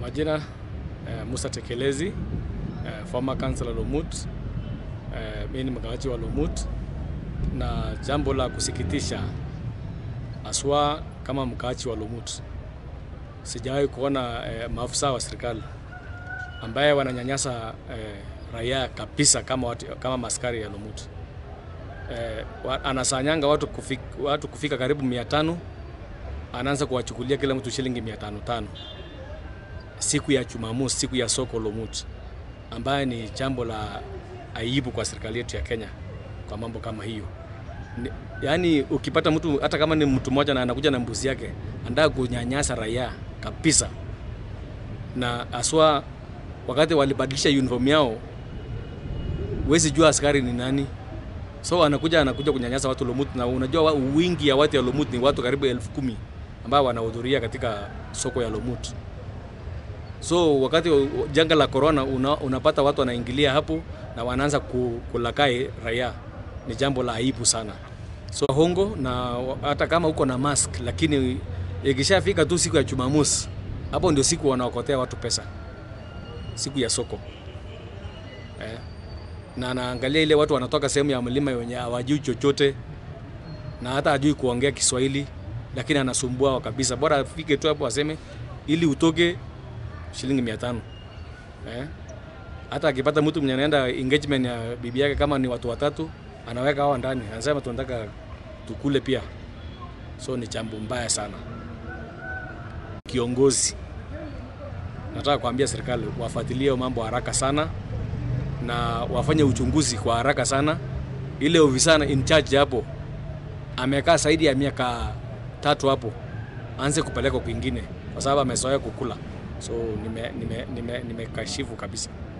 majina uh, Musa Tekelezi uh, former councillor Lomut. Uh, mimi ni mkaaji wa Lomut, na jambo la kusikitisha aswa kama mkaaji wa Lomut, sijawahi kuona uh, maafisa wa serikali ambaye wananyanyasa uh, raia kabisa kama, watu, kama maskari ya Lomut. Uh, anasanyanga watu kufika, watu kufika karibu mia tano anaanza kuwachukulia kila mtu shilingi mia tano tano siku ya Jumamosi, siku ya soko Lomut, ambaye ni jambo la aibu kwa serikali yetu ya Kenya kwa mambo kama hiyo. Ni, yaani ukipata mtu hata kama ni mtu mmoja na anakuja na mbuzi yake anataka kunyanyasa raia kabisa, na aswa wakati walibadilisha uniform yao, huwezi jua askari ni nani, so anakuja anakuja kunyanyasa watu Lomut, na unajua wingi ya watu ya Lomut ni watu karibu elfu kumi ambao wanahudhuria katika soko ya Lomut. So wakati janga la corona una, unapata watu wanaingilia hapo na wanaanza kulakai raia, ni jambo la aibu sana. So hongo na hata kama uko na mask, lakini ikishafika tu siku ya Jumamosi, hapo ndio siku wanaokotea watu pesa, siku ya soko eh. Na anaangalia ile watu wanatoka sehemu ya mlima wenye hawajui chochote na hata hajui kuongea Kiswahili, lakini anasumbua kabisa. Bora afike tu hapo aseme ili utoke shilingi mia tano eh? Hata akipata mtu mwenye anaenda engagement ya bibi yake, kama ni watu watatu, anaweka hao ndani, anasema tunataka tukule pia. So ni jambo mbaya sana. Kiongozi, nataka kuambia serikali wafuatilie mambo haraka sana na wafanye uchunguzi kwa haraka sana. Ile ofisa in charge hapo amekaa zaidi ya miaka tatu hapo, aanze kupeleka kwingine, kwa sababu amezoea kukula. So nimekashifu nime, nime, nime kabisa.